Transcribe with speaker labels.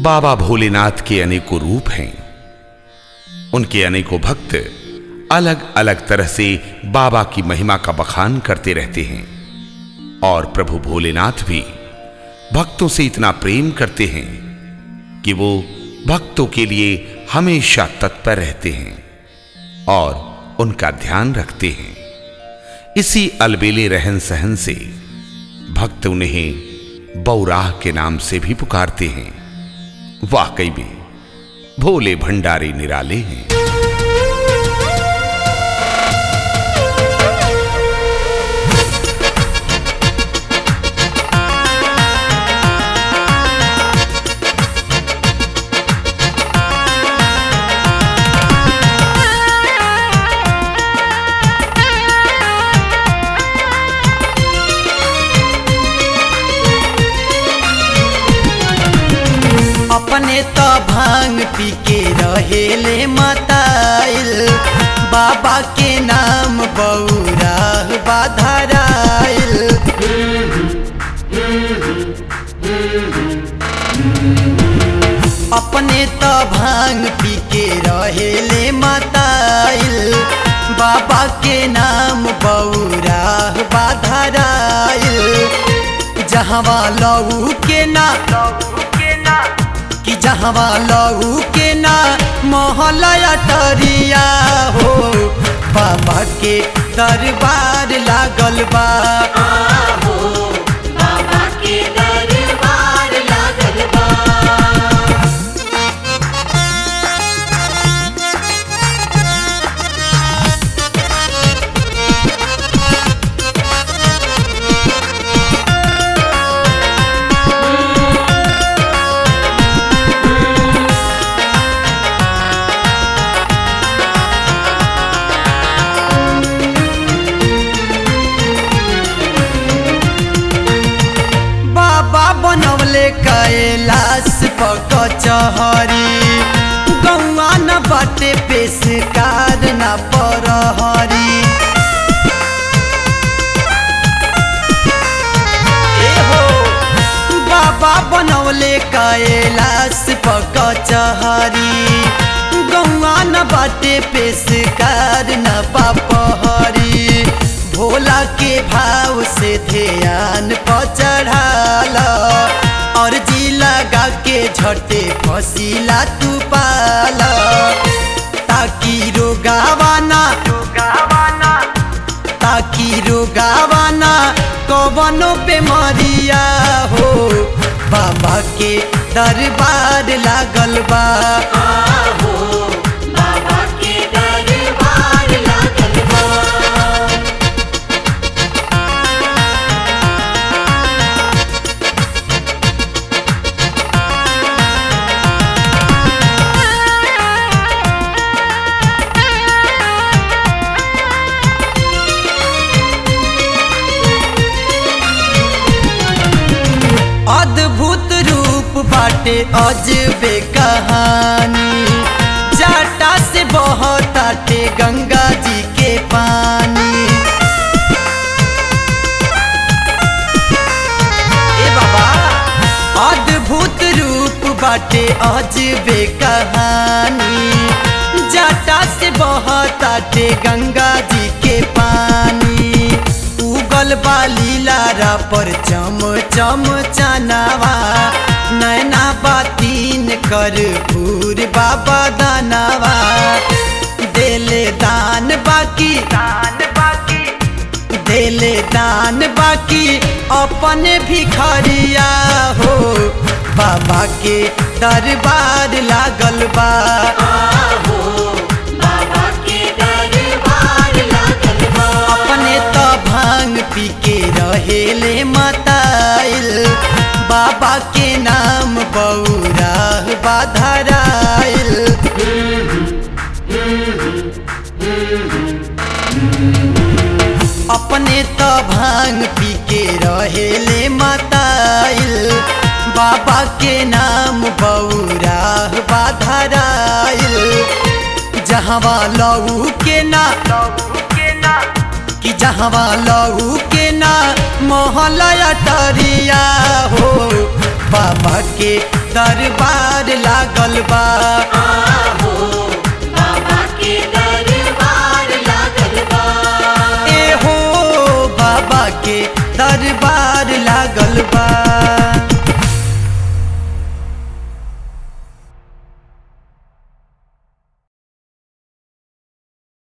Speaker 1: बाबा भोलेनाथ के अनेकों रूप हैं उनके अनेकों भक्त अलग अलग तरह से बाबा की महिमा का बखान करते रहते हैं और प्रभु भोलेनाथ भी भक्तों से इतना प्रेम करते हैं कि वो भक्तों के लिए हमेशा तत्पर रहते हैं और उनका ध्यान रखते हैं इसी अलबेले रहन सहन से भक्त उन्हें बौराह के नाम से भी पुकारते हैं वाकई में भोले भंडारी निराले हैं
Speaker 2: अपने तो भांग पी के रहेले मताइल बाबा के नाम बौरा बाधराइल अपने तो भांग पी के रहेले मताइल बाबा के नाम बौरा बाधराइल जहवा लहू के ना कि जहवा लहू के ना मोहलया टरिया हो बाबा के दरबार लागल बा
Speaker 3: बाबा के दरबार लागल बा
Speaker 2: बाबा बनवले कैलाश पक चहरी गौआ न बाटे पेशकार न परहरी ए हो बाबा बनवले कैलाश पक चहरी गौआ न बाटे पेशकार न पापहरी भोला के भाव से ध्यान पर चढ़ाला और जी लगा के झटे फसीला तू पाला ताकि रोगावाना ताकि रोगावाना कवनो बेमारिया हो बाबा के दरबार लागल बा
Speaker 3: बाबा के दरबार लागल बा
Speaker 2: अद्भुत रूप बाटे अजबे कहानी जाटा से बहताटे गंगा जी के पानी ए बाबा अद्भुत रूप बाटे अजबे कहानी जाटा से बहताटे गंगा जी के पानी उगल बाली लारा पर चम चम चनावा नैना बातीन कर भूर बाबा दानावा देले दान बाकी दान बाकी देले दान बाकी अपने भिखरिया हो बाबा के दरबार लागल बा
Speaker 3: बाबा के दरबार लागल बा
Speaker 2: अपने तो भांग पी के रहेले मताइल बाबा के नाम बौरा बाधराइल अपने तो भांग पी के रहेले मताइल बाबा के नाम बौरा बाधराइल जहवा लहू के ना कि जहवा लहू के ना मोहलया टरिया हो बाबा के दरबार लागल बा
Speaker 3: आहो बाबा के दरबार लागल बा
Speaker 2: ए हो बाबा के दरबार लागल बा